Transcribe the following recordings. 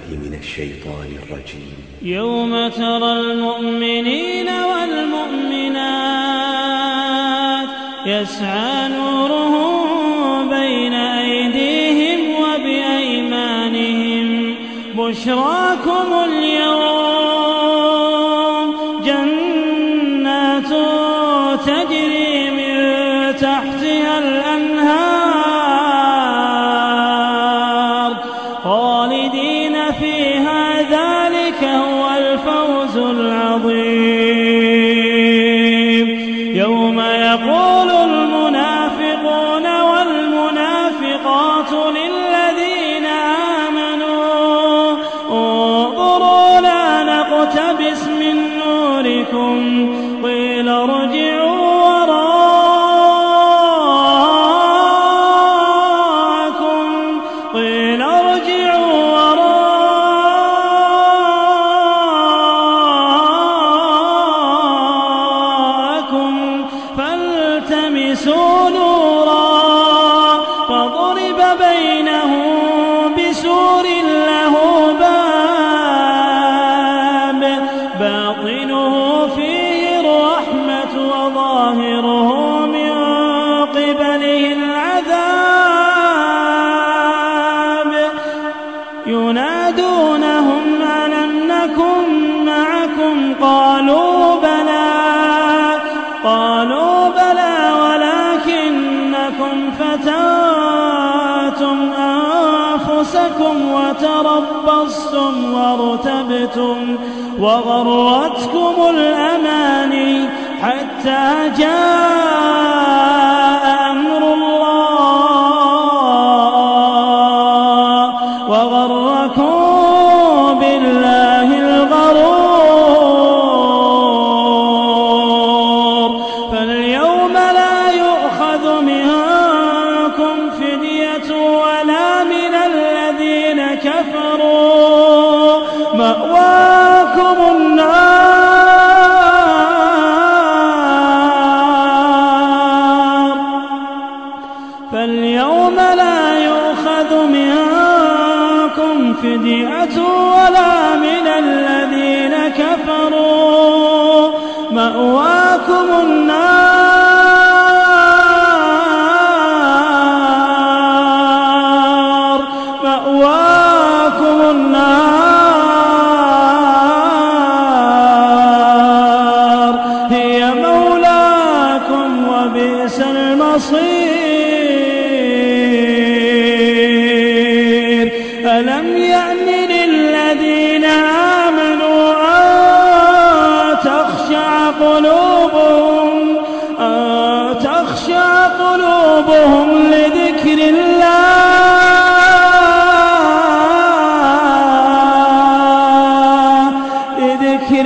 من الشيطان الرجيم يوم ترى المؤمنين والمؤمنات يسعى نورهم بين أيديهم وبأيمانهم بشراكم اليوم جنات تجري من تحتها الأنهار خالدين فيها ذلك هو الفوز العظيم يوم يقول المنافقون والمنافقات للذين آمنوا انظروا لا نقتبس من نوركم قيل ارجعوا وراءكم قيل ارجعوا وراءكم فالتمسوا نورا فضرب بينهم بسور له باب باطنه فيه الرحمة وظاهره من قبله العذاب ينادونهم ألم نكن معكم قالوا بلى قالوا بلى ولكنكم فتنتم أنفسكم وتربصتم وارتبتم وغرتكم الأماني حتى جاء أمر الله وغركم بالله الغرور فاليوم لا يؤخذ منكم فدية ولا من الذين كفروا مأواكم النار فاليوم لا يؤخذ منكم فدية ولا من الذين كفروا مأواكم النار مأواكم النار هي مولاكم وبئس المصير ألم يأن للذين آمنوا أن تخشع قلوبهم أن تخشع قلوبهم لذكر الله لذكر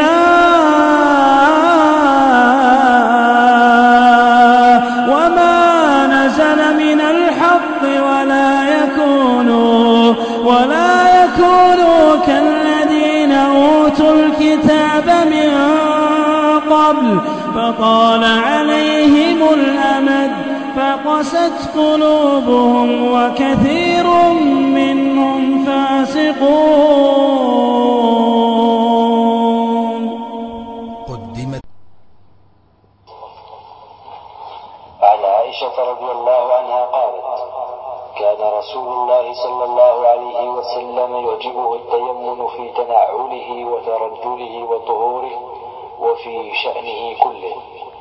الله وما نزل من الحق ولا يكونوا ولا يكونوا كالذين أوتوا الكتاب من قبل فطال عليهم الأمد فقست قلوبهم وكثير منهم فاسقون قدمت عن عائشة رضي الله عنها قالت كان رسول الله صلى الله عليه وسلم يعجبه التيمم في تنعله وترجله وطهوره وفي شأنه كله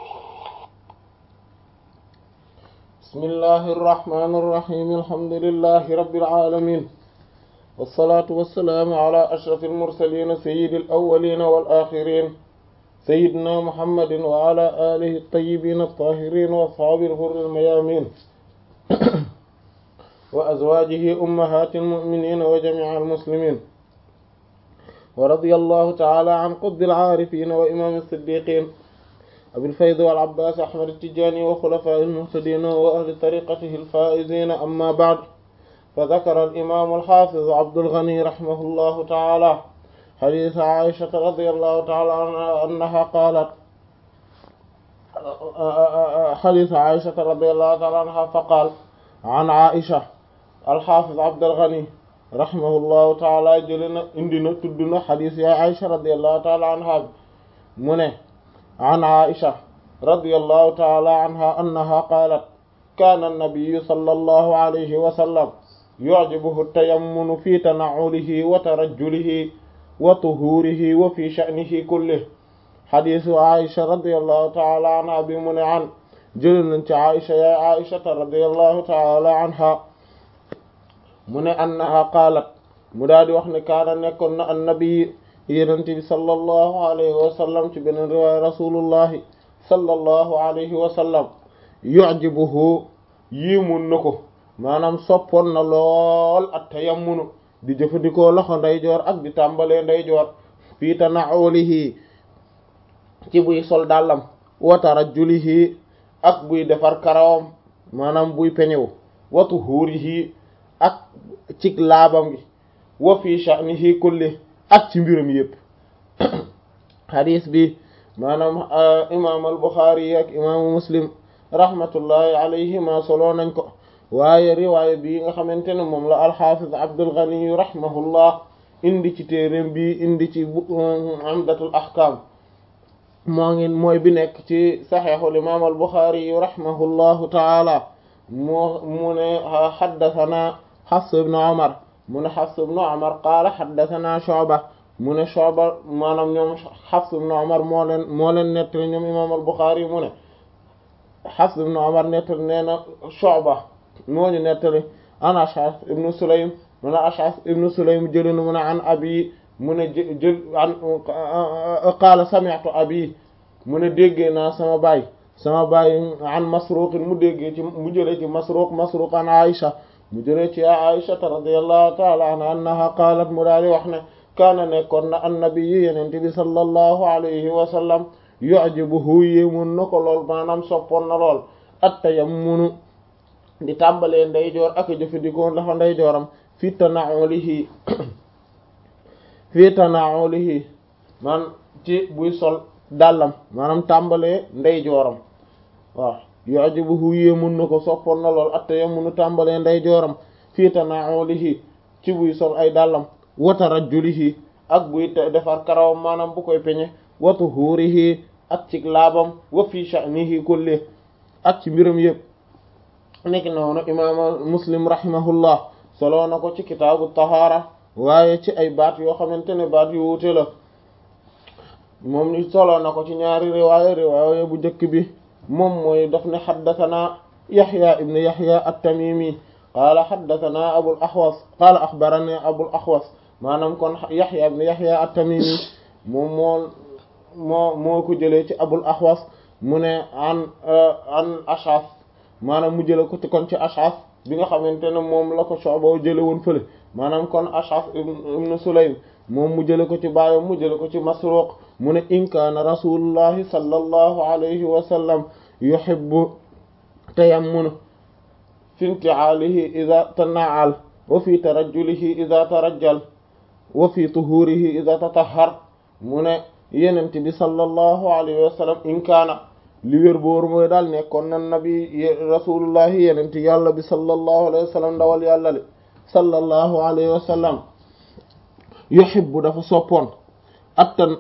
بسم الله الرحمن الرحيم الحمد لله رب العالمين والصلاة والسلام على أشرف المرسلين سيد الأولين والآخرين سيدنا محمد وعلى آله الطيبين الطاهرين وأصحاب الغر الميامين وأزواجه أمهات المؤمنين وجميع المسلمين ورضي الله تعالى عن قطب العارفين وإمام الصديقين أبي الفيض والعباس أحمد التجاني وخلفاء المهتدين وأهل طريقته الفائزين أما بعد فذكر الإمام الحافظ عبد الغني رحمه الله تعالى حديث عائشة رضي الله تعالى عنها أنها قالت حديث عائشة رضي الله تعالى عنها فقال عن عائشة الحافظ عبد الغني rahimahullahu taala jële na indi na tudd na xadis yaay Aïcha radiallahu taala anha bi mu ne an Aïcha radiallahu taala anha annaha qaalat kaana annabiyu sallallahu alayhi wa sallam yu'jibuhu tayammunu fi tana'ulihi wa tarajjulihi wa tuhurihi wa fi sha'nihi kullihi xadisu Aïcha radiallahu taala anha bi mu ne an jële nañ ci Aïcha yaay Aïchata radiallahu taala anha mu ne annaha qaalat mu daal di wax ne kaana nekkoon na annabi yenente bi sallallahu alayhi wa sallam ci beneen riwaaya rasulullahi sallallahu alayhi wa sallam yu'jibuhu yiimun na ko maanaam soppoon na lool at tayammunu di jëfandikoo loxo ndeyjoor ak di tàmbalee ndeyjoor fii tana'ulihi ci buy sol dàllam wa tarajjulihi ak buy defar karawam maanaam buy peñewu wa tuhurihi ak ci laabam gi wa fi sha'nihi kulli ak ci mbiram yépp hadis bi maanaam imam al-Bukhari ak imaamu Muslim rahmatullahi alayhima solo nañ ko waaye riwaaya bi nga xamante ne moom la al-Hafiz Abdul Ghani rahimahullah indi ci téereem bi indi ci Umdatul Ahkam moo ngi mooy bi nekk ci saxiixul imam al-Bukhari rahimahullahu taala moo mu ne haddathana Hafs ibn Umar mu ne Hafs ibn Umar qaala haddathana Shu'ba mu ne Shu'ba maanaam ñoom Hafs ibn Umar moo leen moo leen nettali ñoom imam al-Bukhari mu ne Hafs ibn Umar nettali nee na Shu'ba moo ñu nettali an Ash'ath ibn Sulaym mu ne Ash'ath ibn Sulaym jëlee na mu ne an abi mu ne jë jël an qaala sami'tu abi mu ne déggee naa sama baay sama baay an Masruq mu déggee ci mu jëlee ci Masruq Masruq an Aisha mu jëlee ci Aisha radiyallahu ta'ala anha annaha qaalat mu daal di wax ne kaana nekkoon na annabi yi yenente bi sallallahu alayhi wa sallam yu'jibuhu yéemun na ko lool maanaam soppoon na lool at-tayammunu di tàmbalee ndeyjoor ak jëfandikoo dafa ndeyjooram fi tana'ulihi fi tana'ulihi man ci buy sol dàllam maanaam tàmbalee ndeyjooram waaw yu'jibuhu yéemun na ko soppoon na lool at-tayammunu tàmbalee ndeyjooram fi tana'ulihi ci buy sol ay dàllam wa tarajjulihi ak buy defar karawam maanaam bu koy peñe wa tuhurihi ak ci laabam wa fi sha'nihi kulli ak ci mbiram yëpp nekk noonu imaama muslim rahimahullah soloo na ko ci kitaabu tahaara waaye ci ay baat yoo xamante ne baat yu wuute la moom ni soloo na ko ci ñaari riwaaya riwaaya bu njëkk bi moom mooy daf ne xaddathana yaxya ibn yaxya at-tamimi qaala xaddathana abul axwas qaala axbarani abul axwas maanaam kon yaxya ibn yaxya at-tamimi moom moo moo moo ko jëlee ci abul axwas mu ne an an ashaf maanaam mu jële ko ci kon ci ashaf bi nga xamante ne moom la ko Shu'ba jële woon fële maanaam kon ashaf ibn sulaym moom mu jële ko ci baayam mu jële ko ci masruq mu ne in kaana rasulullahi sallallahu alayhi wa sallam yuhibbu tayammunu fi inti'aalihi idha tana'al wa fi tarajjulihi idha tarajjal wa fi tuhurihi idha tatahhar mu ne yenent bi sallallahu alayhi wa sallam in kaana li wér booru mooy daal nekkoon na nabi rasulullahi yenent yàlla bi sallallahu alayhi wa sallam ndawal yàlla li sallallahu alayhi wa sallam yuhibbu dafa soppoon attan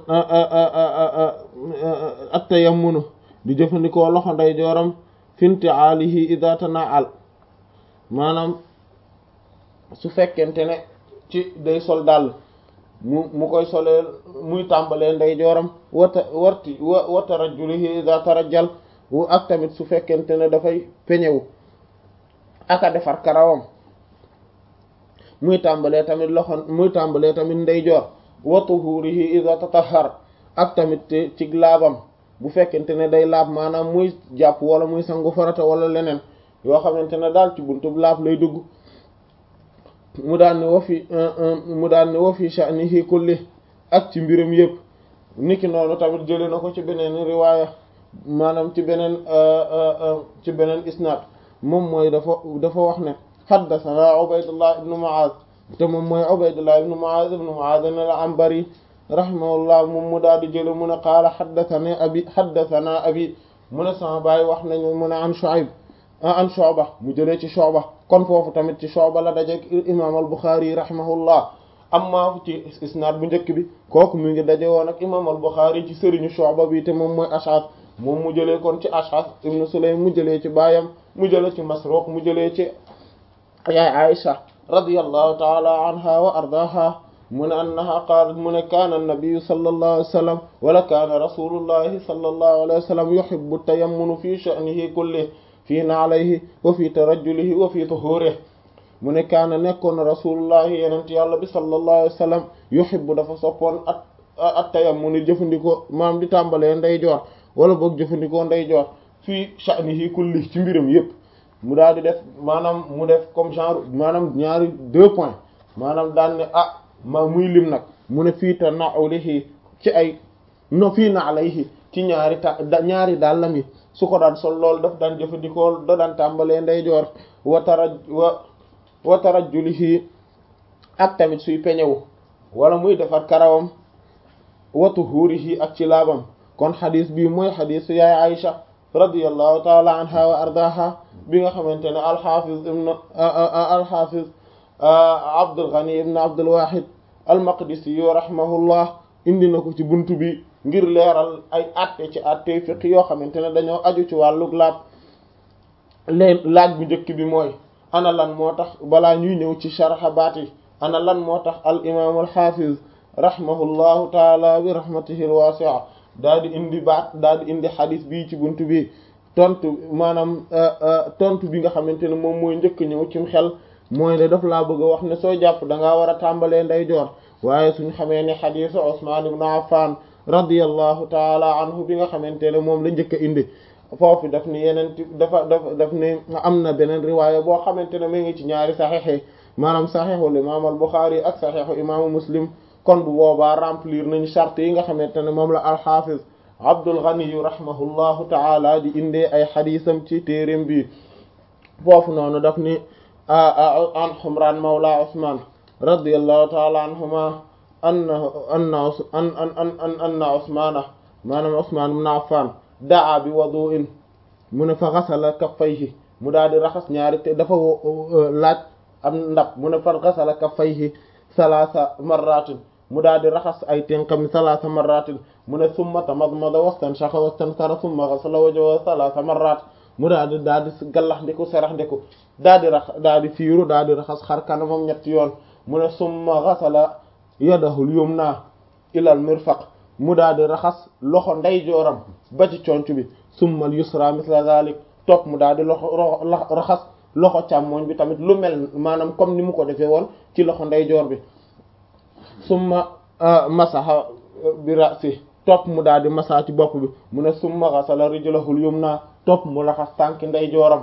attayammunu di jëfandikoo loxo nday jooram finti aalihi ida tana'al maanaam su fekkente ne ci day sol dàll mu mu koy solee muy tàmbalee nday jooram wata warti wa wa tarajjulihi ida tarajjal wu ak tamit su fekkente ne dafay peñewu aka defar karawam muy tàmbalee tamit loxo muy tàmbalee tamit ndeyjoor wa tuhurihi ida tatahhar ak tamit ci laabam bu fekkente ne day laab maanaam muy jàpp wala muy sangu farata wala leneen yoo xamante ne daal ci buntub laab lay dugg mu daan ne wa fi mu daan ne wa fi sha'nihi kulli ak ci mbiram yëpp niki noonu tamit jëlee na ko ci beneen riwaaya maanaam ci beneen ci beneen isnaad moom mooy dafa dafa wax ne haddathana Ubaydullah ibn Mu'adh te moom mooy Ubaydullah ibn Mu'adh ibn Mu'adh al-Anbari rahimahullah moom mu daal di jële mu ne qaala haddathana abi haddathana abi mu ne sama baay wax nañu mu ne an Shu'ayb an Shu'ba mu jëlee ci Shu'ba kon foofu tamit ci Shu'ba la daje imam al-Bukhari rahimahullah amma ci isnaad bu njëkk bi kooku mu ngi daje woon ak imam al-Bukhari ci sëriñu Shu'ba bi te moom mooy Ash'ath moom mu jëlee kon ci Ash'ath ibn Sulaym mu jëlee ci baayam mu jëlee ci Masruq mu jëlee ci yaay Aisha radiyallahu ta'ala anha wa ardaha mu ne annaha qaalat mu ne kaana an-nabiyyu sallallahu alayhi wa sallam wala kaana rasulullahi sallallahu alayhi wa sallam yuhibbu at-tayammuna fi sha'nihi kullihi fi na'lihi wa fi tarajjulihi wa fi tuhurihi mu ne kaana nekkoon rasulullahi yenent yàlla bi sallallahu alayhi wa sallam yuhibbu dafa soppoon at at tayammuni jëfandikoo maam di tàmbalee ndeyjoor wala boog jëfandikoo ndeyjoor fii sha'nihi kulli ci mbiram yépp mu daal di def maanaam mu def comme genre maanaam ñaari deux points maanaam daan ne ah ma muy lim nag mu ne fii ta na'ulihi ci ay no fii na alayhi ci ñaari ta ñaari dàllam yi su ko daan sol loolu daf daan jëfandikoo da daan tàmbalee ndeyjoor wa taraj wa wa tarajjulihi ak tamit suy peñewu wala muy defar karawam wa tuhurihi ak ci laabam kon xadis bii mooy xadisu yaay Aïcha radiyallahu taala anha wa ardaha bi nga xamante ne alxafiz ibn alxafiz Abdul Ghani ibn Abdul Wahid al-Maqdisi yu rahimahullah indi na ko ci buntu bi ngir leeral ay atte ci atte fiqh yoo xamante ne dañoo aju ci wàllug laab leen laaj bu njëkk bi mooy ana lan moo tax balaa ñuy ñëw ci sharha baat yi ana lan moo tax al imaam al xaafiz rahimahullahu taala bi rahmatihi al wasi'a daal di indi baat daal di indi xadis bii ci buntu bi tontu maanaam tontu bi nga xamante ne moom mooy njëkk ñëw cim xel mooy ne daf laa bëgg a wax ne soo jàpp da ngaa war a tàmbalee ndeyjoor waaye suñ xamee ne xadisu Usmaan ibn Affan radiyallahu taala anhu bi nga xamante ne moom la njëkk a indi foofu daf ni yeneen dafa dafa daf ni am na beneen riwaaya boo xamante ne mi ngi ci ñaari saxiix maanaam saxiixul imaam al Buxaari ak saxiixu imaamu Muslim kon bu boobaa remplir nañ charte yi nga xamante ne moom la alxaafiz Abdul Ghani rahimahullahu taala di indee ay xadiisam ci téereem bi foofu noonu daf ni an Humraan mawla Usmaan radiyallahu taala anhuma anna anna an an anna Usmaana maanaam Usmaan ibn Affaan daa bi wudu'in mu ne fa xasala kaffayhi mu daal di raxas ñaari te dafa laaj am ndab mu ne fa xasala kaffayhi salaasa marratin mu daal di raxas ay tenqam salaasa marratin mu ne summa tamadmada wastanshaqa wastansara summa xasala wajhahu salaasa marrat mu daal di daal di gallax ndiku serax ndiku daal di rax daal di fiiru daal di raxas xar kanamam ñetti yoon mu ne summa xasala yadahul yumna ilal mirfaq mu daal di raxas loxo ndeyjooram ba ci conc bi summal yusra misla zalik topp mu daal di loxo raxas loxo càmmoñ bi tamit lu mel maanaam comme ni mu ko defee woon ci loxo ndeyjoor bi summa masaha bi rasi topp mu daal di masa ci bopp bi mu ne summa ghasala rijlahul yumna topp mu raxas tànki ndeyjooram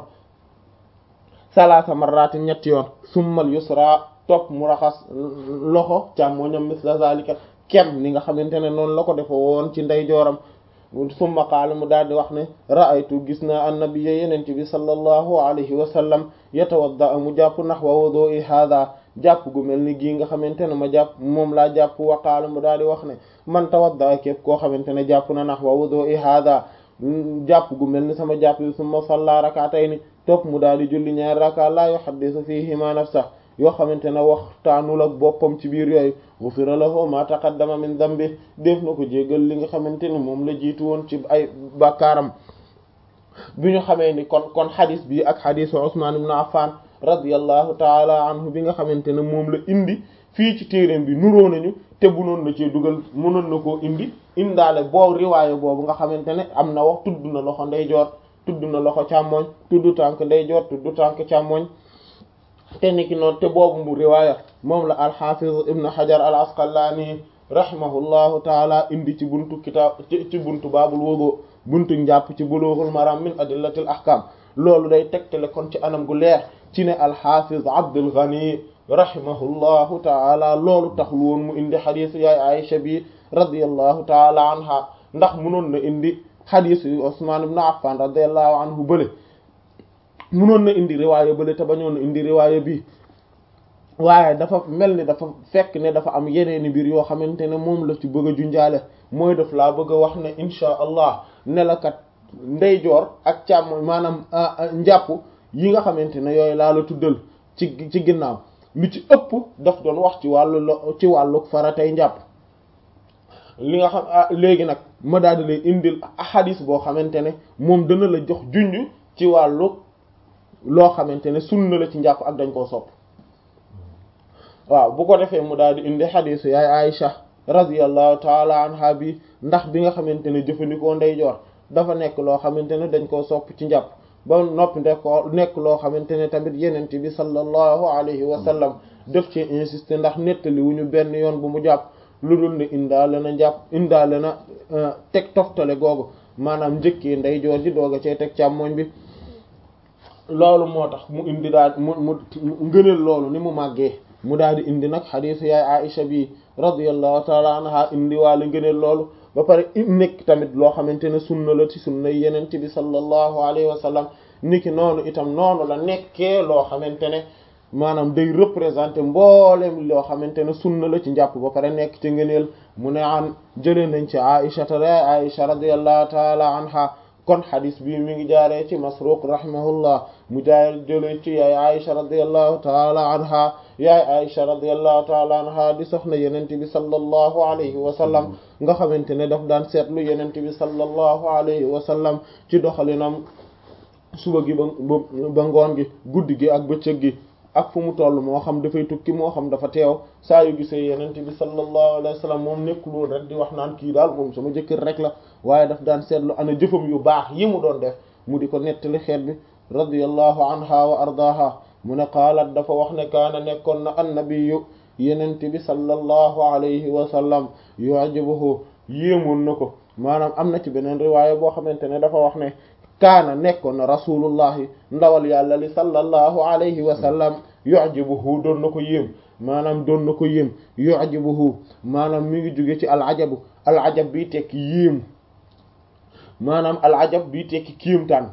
salaasa marratin ñetti yoon summal yusra topp mu raxas loxo càmmoñam misla zalika kem ni nga xamante ne noonu la ko defe woon ci ndeyjooram summa qaala mu daal di wax ne ra'aytu gis naa annabiyya yenente bi sallallahu alayhi wa sallam yatawadda mu jàpp nahwa wudu'i hadha jàpp gu mel ni gii nga xamante ne ma jàpp moom laa jàpp wa qaala mu daal di wax ne man tawadda képp koo xamante ne jàpp na nahwa wudu'i hadha jàpp gu mel ni sama jàpp yi summa salla rak'atayni topp mu daal di julli ñaari raka la yuhaddithu fihima nafsa yoo xamante ne waxtaanul ak boppam ci biir yooyu ghufira lahu ma taqaddama min dambi def na ko jéggal li nga xamante ne moom la jiitu woon ci ay bàkkaaram bi ñu xamee ni kon kon xadis bi ak xadisu Usman ibn Affan radiyallahu taala anhu bi nga xamante ne moom la indi fii ci téereem bi nuroo nañu te bu noonu la cee dugal mënoon na koo indi indaale boobu riwaaye boobu nga xamante ne am na wax tudd na loxo ndeyjoor tudd na loxo càmmoñ tudd tànk ndeyjoor tudd tànk càmmoñ te niki noonu te boobu mu riwaaya moom la alxafiz ibn hajar al asqalaani rahimahullahu taala indi ci buntu kitaab ci buntu baabul wudu buntu njàpp ci bulughul maram min adillatil ahkam loolu day tegtale kon ci anam gu leer ci ne alxafiz abdul ghani rahimahullahu taala loolu taxul woon mu indi xadiis yaay aisha bi radiyallahu taala anha ndax munoon na indi xadiis yu usman ibn affan radiyallahu anhu bële munoon na indi riwaaya bële te bañoon na indi riwaaya bi waaye dafa mel ni dafa fekk ne dafa am yeneeni mbir yoo xamante ne moom la ci bëgg a junjaale mooy daf laa bëgg a wax ne insha allah ne la kat ndeyjoor ak càmm maanaam njàpp yi nga xamante ne yooyu laa la tuddal ci ci ginnaaw lu ci ëpp daf doon wax ci wàllu lo ci wàllu faratay njàpp li nga xam léegi nag ma daal di lay indil xadis boo xamante ne moom dana la jox junj ci wàllu loo xamante ne sunna la ci njàpp ak dañ koo sopp waaw bu ko defee mu daal di indi xadisu yaay Aïcha radiyallahu taala anha bi ndax bi nga xamante ne jëfandikoo ndeyjoor dafa nekk loo xamante ne dañ koo sopp ci njàpp ba noppi ndek ko nekk loo xamante ne tamit yenent bi sallallahu alayhi wa sallam def ci insister ndax nettali wu ñu benn yoon bu mu jàpp lu dul ne indaale na njàpp indaale na teg toftale googu maanaam njëkkee ndeyjoor ji doog a cay teg càmmoñ bi loolu moo tax mu indi daal mu mu ngëneel loolu ni mu màggee mu daal di indi nag xadiisu yaay Aïcha bi radiyallahu taala anha indi waale ngëneel loolu ba pare nekk tamit loo xamante ne sunna la ci sunna yenent bi sallallahu alayhi wa sallam niki noonu itam noonu la nekkee loo xamante ne maanaam day représenter mboolem loo xamante ne sunna la ci njàpp ba pare nekk ci ngëneel mu ne an jëlee nañ ci Aïcha ta Aïcha radiyallahu taala anha kon xadis bi mi ngi jaaree ci Masruq rahimahullah mu jaare jëlee ci yaay Aïcha radiyallahu taala anha yaay Aïcha radiyallahu taala anha di soxna yenente bi sallallahu alayhi wa sallam nga xamante ne daf daan seetlu yenente bi sallallahu alayhi wa sallam ci doxalinam suba gi ba ba ngoon gi guddi gi ak bëccëg gi ak fu mu toll moo xam dafay tukki moo xam dafa teew saa yu gisee yenente bi sallallahu alayhi wa sallam moom nekkul rek di wax naan kii daal moom sama jëkkër rek la waaye daf daan seetlu ana jëfam yu baax yi mu doon def mu di ko nettali xeet bi radiyallahu anha wa ardaha mu ne qaalat dafa wax ne kaana nekkoon na annabiyu yenente bi sallallahu alayhi wa sallam yu'jibuhu yéemoon na ko maanaam am na ci beneen riwaaya boo xamante ne dafa wax ne kaana nekkoon na rasulullahi ndawal yàlla li sallallahu alayhi wa sallam yu'jibuhu doon na ko yéem maanaam doon na ko yéem yu'jibuhu maanaam mi ngi jóge ci al ajabu al ajab bi tekki yéem maanaam al ajab bi tekki kiimtaan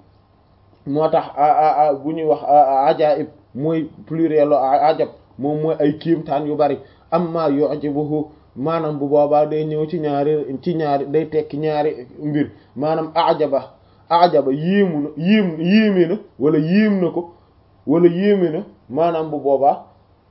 moo tax bu ñuy wax ajaib mooy plurielu ajab moom mooy ay kiimtaan yu bari amma yu'jibuhu maanaam bu boobaa day ñëw ci ñaari ci ñaari day tekki ñaari mbir maanaam ajaba ajaba yéemu na yéem yéeme na wala yéem na ko wala yéeme na maanaam bu boobaa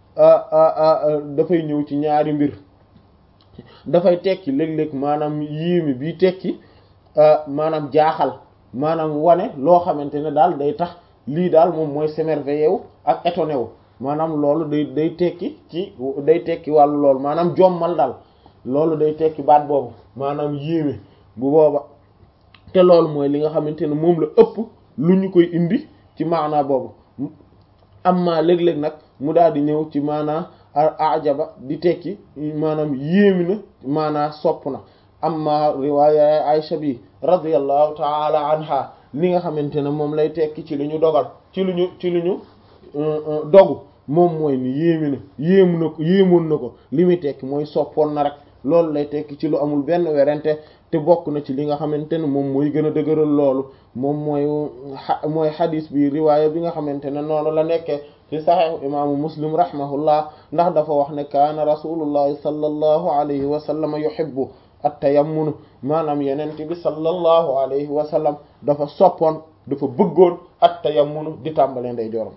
dafay ñëw ci ñaari mbir dafay tekki léeg-léeg maanaam yéeme bi tekki maanaam jaaxal maanaam wane loo xamante ne daal day tax lii daal moom mooy s'émerveiller wu ak étonné wu maanaam loolu day day tekki ci day tekki wàllu loolu maanaam jommal daal loolu day tekki baat boobu maanaam yéeme bu booba te loolu mooy li nga xamante ne moom la ëpp lu ñu koy indi ci maanaa boobu amma léeg-léeg nag mu daal di ñëw ci maanaa ajaba di tekki maanaam yéemi na maanaa sopp na amma riwaaya Aisha bi radiyallahu taala anha li nga xamante ne moom lay tekki ci lu ñu dogal ci lu ñu ci lu ñu dogu moom mooy ni yéemi na yéemu na ko yéemoon na ko li muy tekki mooy soppoon na rek loolu lay tekki ci lu amul benn werante te bokk na ci li nga xamante ne moom mooy gën a dëgëral loolu moom mooy mooy xadis bi riwaaya bi nga xamante ne noonu la nekkee ci saxiixu imaamu muslim rahimahullah ndax dafa wax ne kaana rasulullahi sallallahu alayhi wa sallam yuhibbu at-tayammunu maanaam yenente bi sallallahu alayhi wa sallam dafa soppoon dafa bëggoon at-tayammunu di tàmbalee nday jorom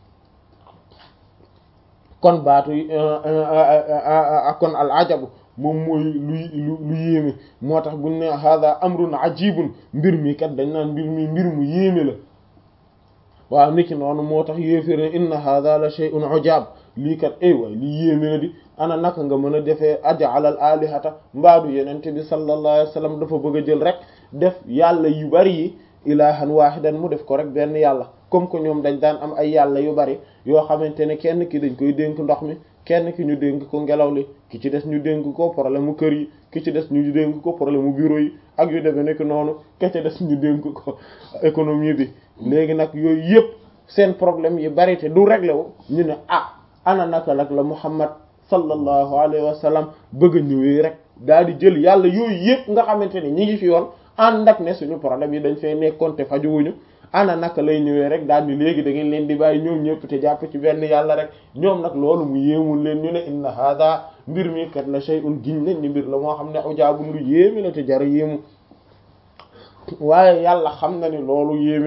kon baatu kon al ajabu moom mooy luy lu lu yéeme moo tax buñ ne hada amrun ajibun mbir mi kat dañ naan mbir mi mbir mu yéeme la waaw niki noonu moo tax yéefér ne inna hada la shay'un ujab lii kat ay waay lii yéeme na di ana naka nga mën a defee aj'alal alihata mbaadu yenente bi sallallahu alayhi wasallam dafa bëgg a jël rek def yàlla yu bari yi ilahan wahidan mu def ko rek benn yàlla comme que ñoom dañ daan am ay yàlla yu bari yoo xamante ne kenn ki dañ koy dénk ndox mi kenn ki ñu dénk ko ngelaw li ki ci des ñu dénk ko problème mu kër yi ki ci des ñu dénk ko problème mu bureau yi ak yu demee nekk noonu ki ci des ñu dénk ko économie bi léegi nag yooyu yëpp seen problème yi bari te du réglé wu ñu ne ah ana naka nag la Muhammad sallallahu alayhi wa sallam bëgg a ñëwee rek daal di jël yàlla yooyu yëpp nga xamante ne ñi ngi fi yoon ànd ak ne suñu problème yi dañ fay nekkoon te fajuwuñu ana naka lay ñëwee rek daal di léegi da ngeen leen di bàyyi ñoom ñëpp te jàpp ci benn yàlla rek ñoom nag loolu mu yéemul leen ñu ne inna hada mbir mi kat la shay'un giñ nañ ni mbir la moo xam ne ujaabun lu yéemi la te jara yéemu waaye yàlla xam na ni loolu yéemewul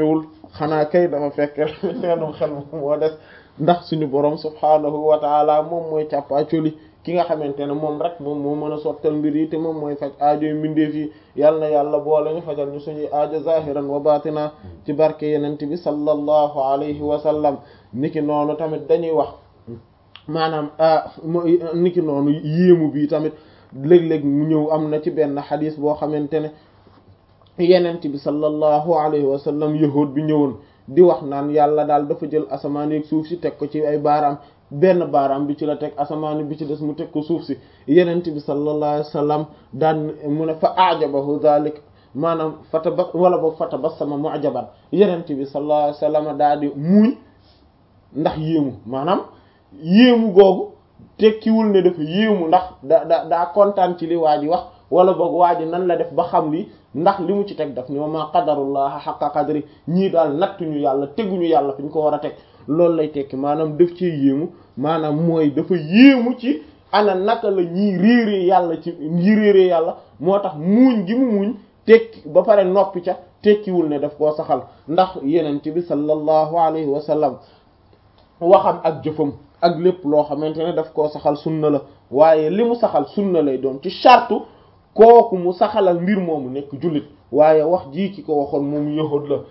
xanaa kay dafa fekk seenum xel moo des ndax suñu borom subhaanahu wa taala moom mooy càppaacoli ki nga xamante ne moom rek moom moo mën a sottal mbir yi te moom mooy faj aajoy mbindeef yi yal na yàlla boole ñu fajal ñu suñuy aajo zahiran wa batina ci barke yenent bi sallallahu alayhi wa sallam niki noonu tamit dañuy wax maanaam niki noonu yéemu bi tamit léeg-léeg mu ñëw am na ci benn xadis boo xamante ne yenent bi sallallahu alayhi wa sallam yahud bi ñëwoon di wax naan yàlla daal dafa jël asamaan ak suuf si teg ko ci ay baaraam benn baaraam bi ci la teg asamaan bi ci des mu teg ko suuf si yenent bi sallallahu alayhi wa sallam daan mu ne fa ajabahu dhalik maanaam fataba wala boog fatabassama mu'jaban yenent bi sallallahu alayhi wa sallam daa di muuñ ndax yéemu maanaam yéemu googu tekkiwul ne dafa yéemu ndax da da daa kontaan ci li waa ji wax wala boog waa ji nan la def ba xam li ndax li mu ci teg daf ni ma qadarullaha haqqa qadri ñii daal nattuñu yàlla teguñu yàlla fi ñu ko war a teg loolu lay tekki maanaam daf ci yéemu maanaam mooy dafa yéemu ci ana naka la ñii réeree yàlla ci ñii réeree yàlla moo tax muuñ gi mu muuñ tekki ba pare noppi ca tekkiwul ne daf koo saxal ndax yenent bi sallallahu alayhi wa sallam waxam ak jëfam ak lépp loo xamante ne daf koo saxal sunna la waaye li mu saxal sunna lay doon ci chartu kooku mu saxalal mbir moomu nekk jullit waaye wax jii ki ko waxoon moom yahud la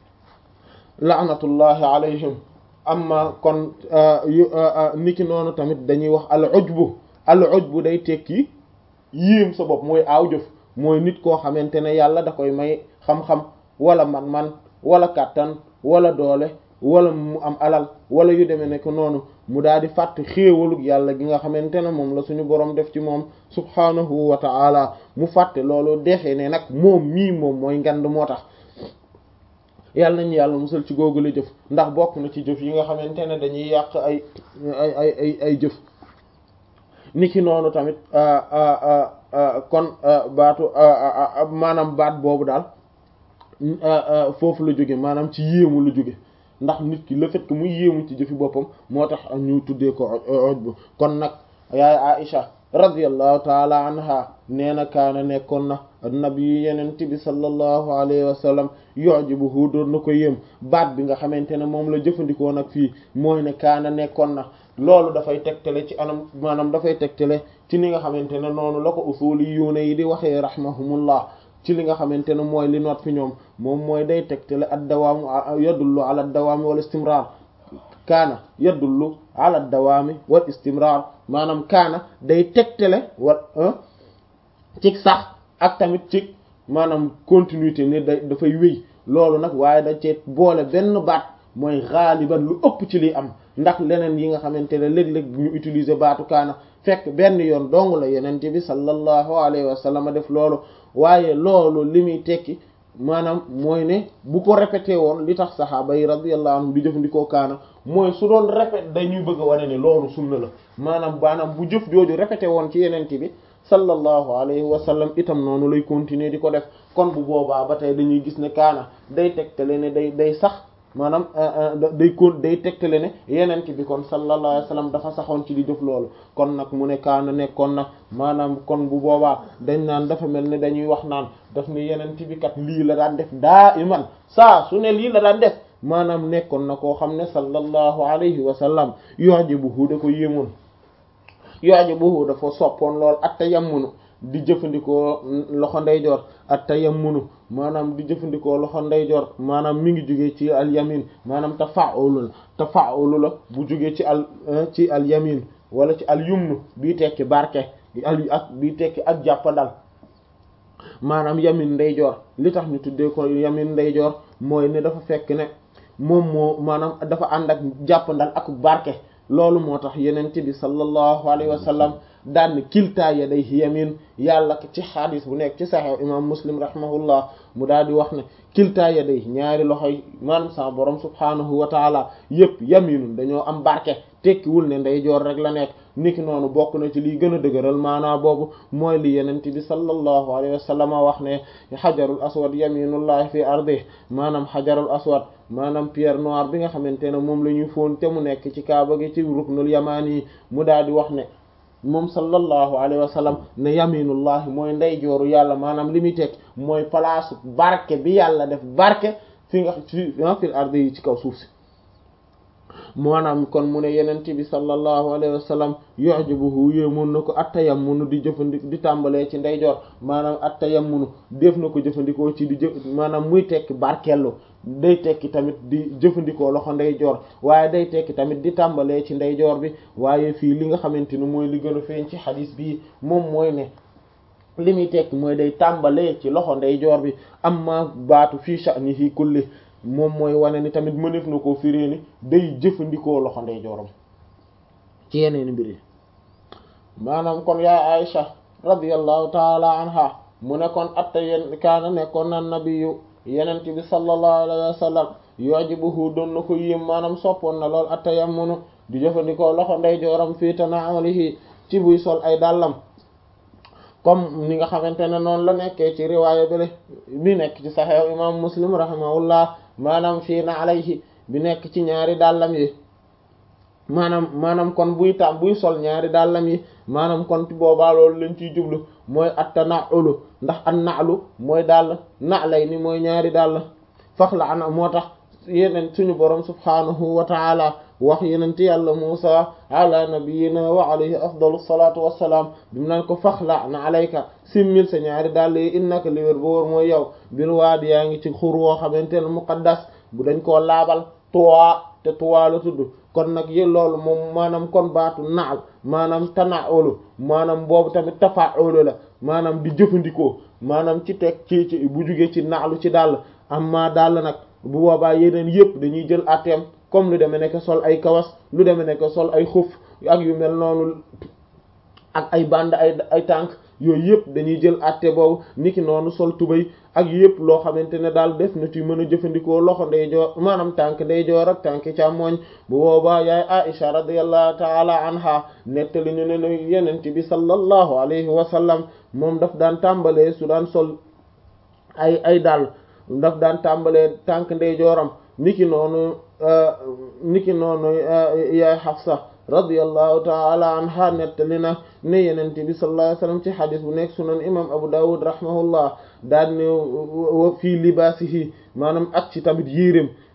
laanatullahi alayhim amma kon niki noonu tamit dañuy wax al ujbu al ujbu day tekki yéem sa bopp mooy aaw jëf mooy nit koo xamante ne yàlla da koy may xam-xam wala man-man wala kàttan wala doole wala mu am alal wala yu demee ne ko noonu mu daal di fàtt xéewalug yàlla gi nga xamante ne moom la suñu borom def ci moom subhaanahu wa ta'ala mu fàtte loolu defe ne nag moom mii moom mooy ngand moo tax yàlla nañu yàlla musal ci googu la jëf ndax bokk na ci jëf yi nga xamante ne dañuy yàq ay ay ay ay ay jëf niki noonu tamit kon baatu maanaam baat boobu daal foofu la jóge maanaam ci yéemu la jóge ndax nit ki le fait que muy yéemu ci jëfi boppam moo tax ñu tuddee ko ojbu kon nag yaay Aisha radiyallahu taala anha nee na kaana nekkoon na nabi yenent bi sallallahu alayhi wa sallam yu'jibuhu doon na ko yéem baat bi nga xamante ne moom la jëfandikoo nag fii mooy ne kaana nekkoon na loolu dafay tegtale ci anam maanaam dafay tegtale ci ni nga xamante ne noonu la ko usuliyuuna yi di waxee rahmahumullah ci li nga xamante ne mooy li noot fi ñoom moom mooy day tegtale ad dawaamu yadullu ala dawaami wal istimrar kaana yadullu ala dawaami wal istimrar maanaam kaana day tegtale wa ci sax ak tamit ci maanaam continuité ne da dafay wéy loolu nag waaye da cee boole benn baat mooy xaaliban lu ëpp ci liy am ndax leneen yi nga xamante ne léeg-léeg ñu utiliser baatu kaana fekk benn yoon dong la yenente bi sallallahu alayhi wa sallam def loolu waaye loolu li muy tekki maanaam mooy ne bu ko répété woon li tax saxaaba yi radiyallahu anhum di jëfandikoo kaana mooy su doon répété dañuy bëgg a wane ne loolu sunna la maanaam maanaam bu jëf jooju répété woon ci yenente bi sallallahu alayhi wa sallam itam noonu lay continuer di ko def kon bu boobaa ba tey dañuy gis ne kaana day tegtale ne day day sax maanaam day kon day tegtale ne yenent bi kon sallallahu alayhi wa sallam dafa saxoon ci di jëf loolu kon nag mu ne kaana nekkoon na maanaam kon bu boobaa dañ naan dafa mel ne dañuy wax naan daf ne yenent bi kat lii la daan def daa iman saa su ne lii la daan def maanaam nekkoon na koo xam ne sallallahu alayhi wa sallam yu'jibuhu da ko yéemoon yu'jibuhu dafa soppoon lool at tayammunu di jëfandikoo loxo ndeyjoor at tayammunu maanaam di jëfandikoo loxo ndeyjoor maanaam mi ngi jugee ci al yamin maanaam tafa'ulu la tafa'ulu la bu jugee ci al ci al yamin wala ci al yumnu bii tekki barke al ak bii tekki ak jàppandal maanaam yamin ndeyjoor li tax ñu tuddee ko yamin ndeyjoor mooy ne dafa fekk ne moom moo maanaam dafa ànd ak jàppandal ak barke loolu moo tax yenente bi sallallahu alayhi wa sallam daan kiltaa yadayhi yamin yàlla ci xadis bu nekk ci saxew imam muslim rahimahullah mu daal di wax ne kiltaa yadayhi ñaari loxoy maanaam sa borom subhanahu wa taala yëpp yaminun dañoo am barke tekkiwul ne ndeyjoor rek la nekk niki noonu bokk na ci liy gën a dëgëral maanaa boobu mooy li yenente bi sallallahu alayhi wa sallam wax ne xajarul aswad yaminullahi fi ardi maanaam xajarul aswad maanaam pierre noire bi nga xamante ne moom la ñuy fóon te mu nekk ci kaaba gi ci ruknul yamaani mu daal di wax ne moom sallallahu alayhi wa sallam ne yaminullahi mooy ndeyjooru yàlla maanaam li muy teg mooy palaasu barke bi yàlla def barke fi nga fi fil ardi yi ci kaw suuf si maanaam kon mu ne yenent bi sallallahu alayhi wa sallam yu'jibuhu yéemoon na ko attayammunu di jëfandik di tàmbalee ci ndeyjoor maanaam attayammunu def na ko jëfandikoo ci di jëf maanaam muy tekki barkellu day tekki tamit di jëfandikoo loxo ndeyjoor waaye day tekki tamit di tàmbalee ci ndeyjoor bi waaye fii li nga xamante ni mooy li gën a feeñ ci xadis bii moom mooy ne li muy tekki mooy day tàmbalee ci loxo ndeyjoor bi amma baatu fii sha'nihi kulli moom mooy wane ni tamit mëneef na koo firée ni day jëfandikoo loxo ndeyjooram ci yeneen mbir yi maanaam kon yaay Aïcha radiyallahu taala anha mu ne kon atta yen kaana nekkoon na nabiyu yenent bi sallallahu alayhi wa sallam yu'jibuhu doon na ko yéem maanaam soppoon na lool atta yammunu di jëfandikoo loxo ndeyjooram fii tana'ulihi ci buy sol ay dàllam comme ni nga xamante ne noonu la nekkee ci riwaaya bale bi nekk ci Sahih imam Muslim rahimahullah maanaam fii na alayhi bi nekk ci ñaari dàllam yi maanaam maanaam kon buy tam buy sol ñaari dàllam yi maanaam kon ci boobaa loolu lañ ciy jublu mooy at-tana'ulu ndax an-na'lu mooy dàll na'lay ni mooy ñaari dàll fax la ana moo tax yeneen suñu borom subhanahu wa ta'ala wax yenenti yàlla Musa ala nabiyyina wa alayhi afdalu salatu wassalaam bimu naan ko faxla na alayka simmil sa ñaari dàll yi innaka li wér ba wóor mooy yow bil waadi yaa ngi ci xur woo xamante ne muqaddas bu dañ koo laabal tuwaa te tuwaa la tudd kon nag yé loolu moom maanaam kon baatu naal maanaam tanaolu maanaam boobu tamit tafaulu la maanaam di jëfandikoo maanaam ci teg ci ci bu jugee ci naalu ci dàll amma dàll nag bu boobaa yeneen yëpp dañuy jël atteem comme lu demee nekk sol ay kawas lu demee nekk sol ay xuf ak yu mel noonu ak ay band ay ay tànk yooyu yëpp dañuy jël atte boobu niki noonu sol tubay ak yëpp loo xamante ne daal def na ci mën a jëfandikoo loxo ndeyjoor maanaam tànk ndeyjoor ak tànk càmmooñ bu boobaa yaay Aisha radiyallahu taala anha nettali ñu ne ne yenent bi sallallahu alayhi wa sallam moom daf daan tàmbalee su daan sol ay ay daal daf daan tàmbalee tànk ndeyjooram niki noonu niki noonu yaay Hafsa radiyallahu taala anha nettali na ne yenente bi sallallahu alayhi wasallam ci xadis bu nekk sunan imam Abu Dawud rahimahullah daan ne fii libaasihi maanaam ak ci tamit yéreem